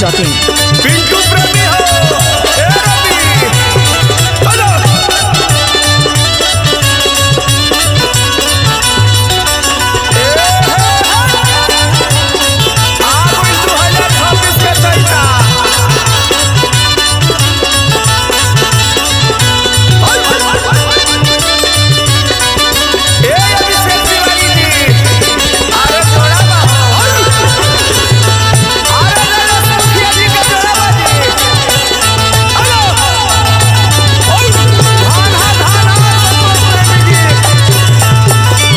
Dot in Pintu प्रेमी हो ए रवि hello आ गइल 2026 के चैता ए अभिषेक तिवारी जी अरे थोड़ा बा अरे ले लो मुखिया जी के जोड़ा बाजी हेलो ओय धान हा धान हा संतोष प्रेमी जी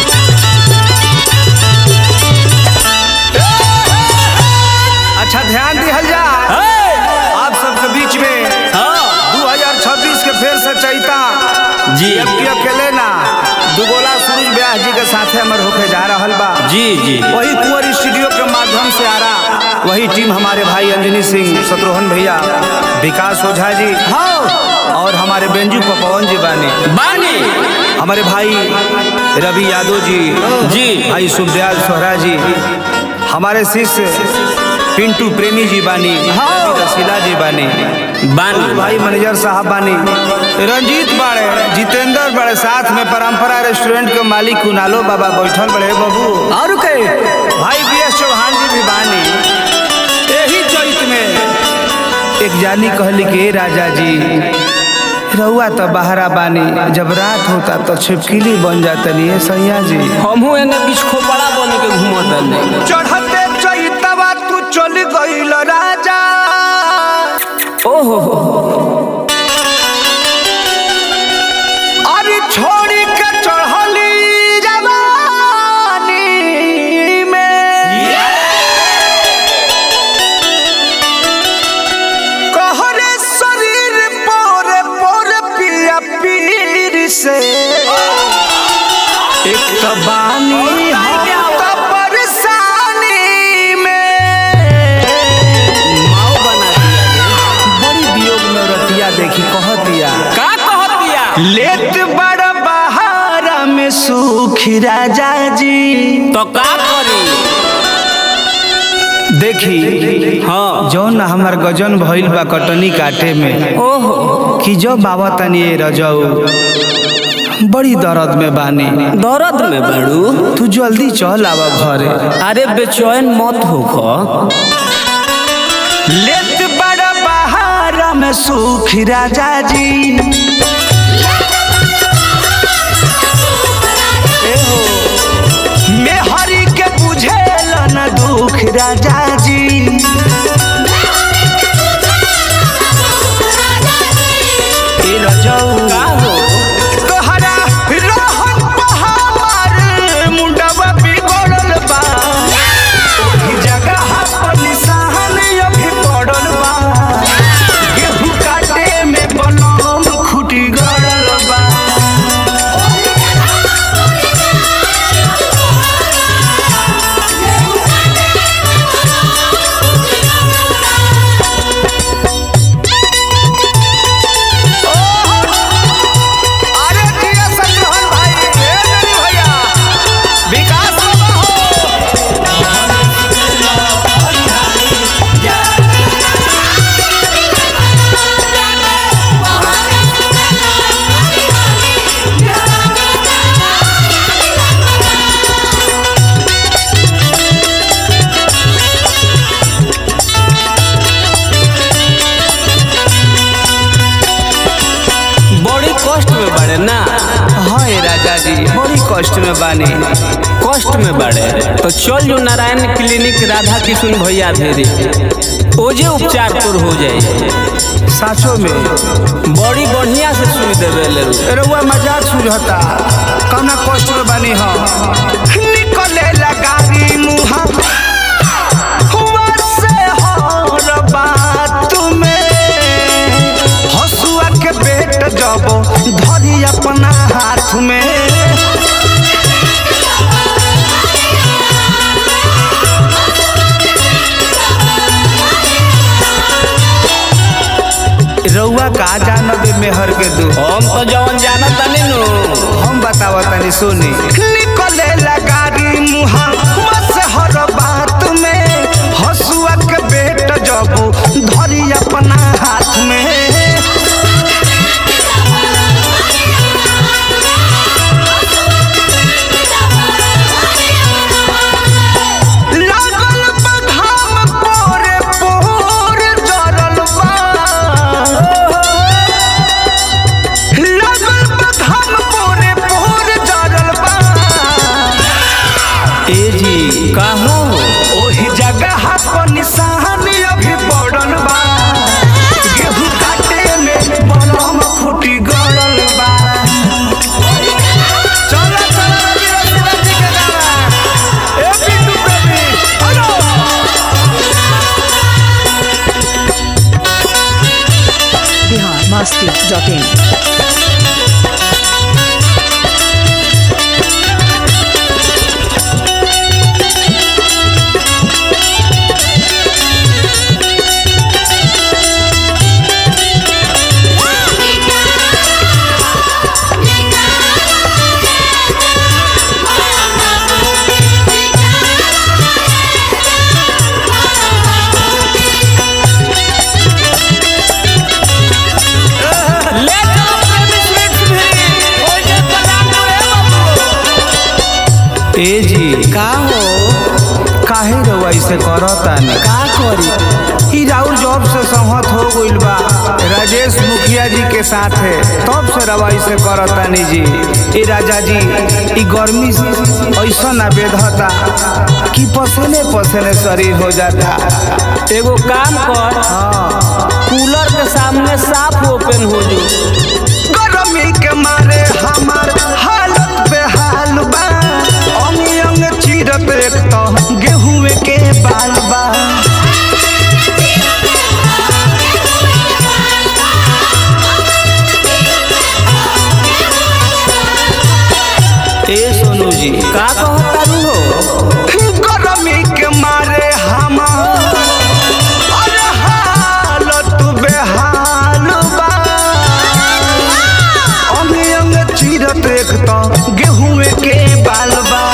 अच्छा ध्यान दिहल जा आप सबके बीच में 2026 के फेर से चैता जी जबकि अकेले ना दुगोला सूरज व्यास जी के साथे हमर होके जा रहल बा जी जी वही कुंवर स्टूडियो के माध्यम से आ रहा वही टीम हमारे भाई अंजनी सिंह शत्रुघ्न भैया विकास ओझा जी हाँ और हमारे बेंजू पवन जी बानी बानी हमारे भाई रवि यादव जी जी भाई सुखदयाल सोहरा जी हमारे शिष्य पिंटू प्रेमी जी बानी रसीला जी बानी बानी भाई मैनेजर साहब बानी रंजीत बाड़े जितेंद्र बड़े साथ में परंपरा रेस्टोरेंट के मालिक कुनालो बाबा बैठल बड़े बाबू और के भाई बी एस चौहान जी भी बानी यही चैत में एक जानी कहली कि "ए राजा जी रउआ तो बहरा बानी जब रात होता तो छिपकिली बन जातनी है सैया जी हमहू एने बीच खोपड़ा बन के घूमत नहीं चढ़ते चैतवा तू चल गईल राजा ओहो अरे छोड़ी के चढ़ली जवानी में कहरे शरीर पर पर पिया पीर से एक तो बानी हम तो परेशानी में माओ बना दिया बड़ी वियोग में रतिया देखी कहतिया का कहत दिया लेत बड़ बहारा में सुखी राजा जी तो का करी देखी हाँ जौन हमार गजन भइल बा कटनी काटे में ओहो कि जो बाबा तनी ये रजऊ बड़ी दर्द में बानी दर्द में बड़ू तू जल्दी चल आवा घरे अरे बेचैन मत होख लेत बड़ बहारा में सुखी राजा जी मैं हरि के बुझेल न दुख राजा जी ए रजऊ का हो तोहरा रहन पहाड़ मुंडवा बिगड़ल बा ओही जगह पर निशान अभी पड़ल बा गेहूं काटे में बनम खुटी गड़ल बा अरे जिया संग्रहण भाई ए मेरी भैया विकास बाबा हो बड़ी कष्ट में बड़े ना हाँ ए राजा जी बड़ी कष्ट में बानी कष्ट में बड़े तो चल जो नारायण क्लिनिक राधा किशुन भैया धेरी ओजे उपचार तोर हो जाए साचो में बड़ी बढ़िया से सुई देवे ले रउआ मजाक सुझता कौना कष्ट में बानी हम निकले लगारी मुहा हुआ से हर बात में हसुआ के बेट जब धरी अपना हाथ में रउआ का जानबे मेहर के दू हम तो जवन जाना तनी नु हम बतावा तनी सुनी निकले लगारी मुहा से हर बात में हसुआ के बेट जब ले चलो प्रेमी स्वीट्स भी ओजे पलाम रे बाबू ए जी का हो काहे रउआ ऐसे करतानी का करी ई राउर जॉब से सहमत हो गइल बा राजेश मुखिया जी के साथ है तब से रवा ऐसे करतानी जी ए राजा जी ई गर्मी ऐसा ना बेधता कि पसीने पसीने शरीर हो जाता एगो काम कर कूलर के सामने साफ ओपन हो जो गर्मी के मारे हमार हालत बेहाल बा अंग अंग चीरत एक तो गेहूं के बाल बा ए सोनू जी का कहता रू हो गर्मी के मारे हमार अरे हालत बेहाल बा अंग अंग चीरत एक तो गेहूं के बाल बा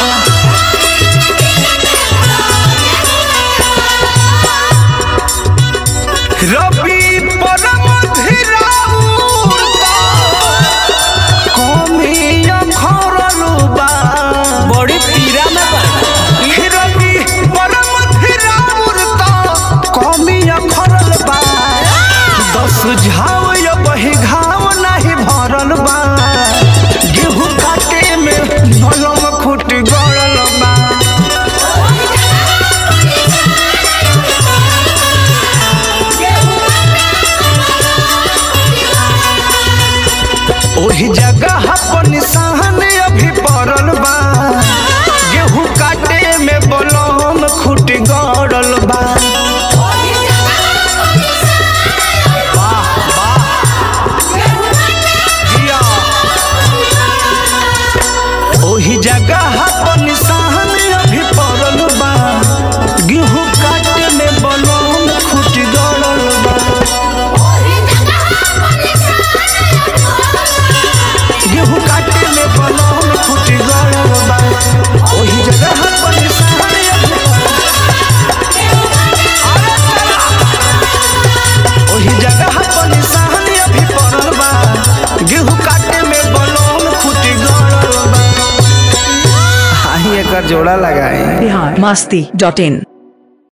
रबी परम धीराउर कमिया खरल बा बड़ी पीरा में बा रबी परम धीराउर कमिया खरल बा दस झाव या बही घाव नहीं भरल बा गेहूं काटे में नलम खुट गड़ल बा ओही जगह पर निशान अभी पड़ल बा गेहूं काटे में बलम खुट गड़ल बा वाह वाह जिया। ओही जगह पर निशान अभी पड़ल बा गेहूं काटे में बलम खुट गड़ल बा गेहूं काटे में बलम खुट गड़ल बा ओही जगह पर निशान अभी अरे चला। ओही जगह पर निशान अभी पड़ल बा गेहूं काटे में बलम खुट गड़ल बा हाही एकर जोड़ा लगाए बिहार मस्ती डॉट इन